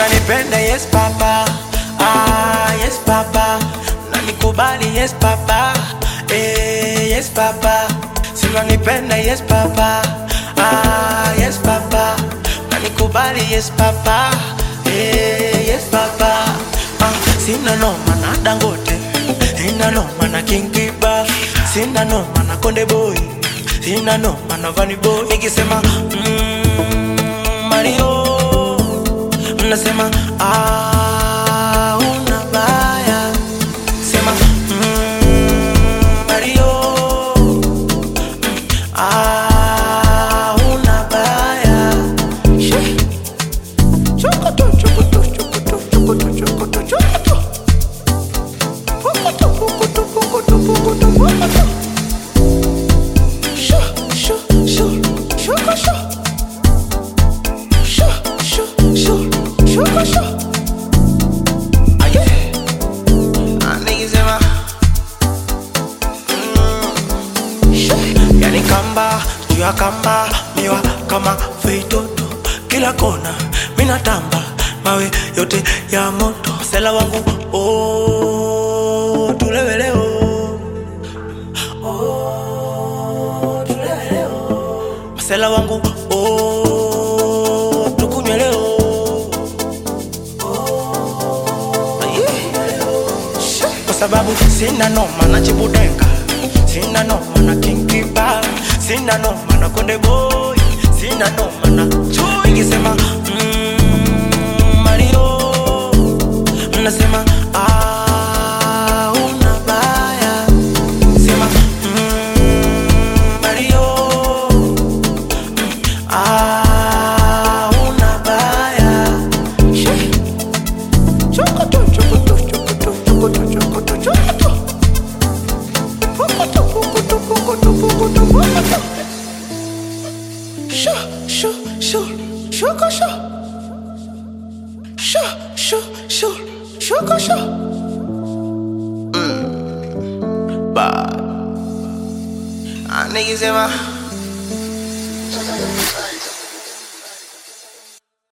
unanipenda yes papa ah, yes papa unanikubali yes papa eh, yes papa si unanipenda yes papa ah, yes papa unanikubali yes papa eh, yes papa ah, sina noma na dangote sina noma na king kiba sina noma na konde boy sina noma na vani boy nikisema mm, mario mnasema ah, una baya sema mm, mario ah, una baya Shee. Chokoto, chokoto, chokoto, chokoto, chokoto, chokoto. Pokoto, pokoto, pokoto, pokoto, pokoto. Sho, sho, sho, shoko, sho. Sho, sho, sho, shoko, sho. Ah, yeah. Ah, niggas in my- Mm. Sho. Yani kamba juu ya kamba miwa kama feitoto kila kona minatamba mawe yote ya moto sela wangu oh, tuleweleo oh, tuleweleo msela wangu oh, tukunywe leo oh, yeah. kwa sababu sina noma na chibudenga sina noma na kinkiba sina noma na konde boy sina noma na chui ikisema mm, mario mnasema ah, una baya sema mm, mario ah, una baya Shee. Chokoto, chokoto, chokoto, chokoto, chokoto, chokoto. Pokoto, pokoto, pokoto, pokoto, pokoto. Sho, sho, sho, shoko, sho. Sho, sho, sho, shoko, sho. Mm. Bad. Ah, niggas in my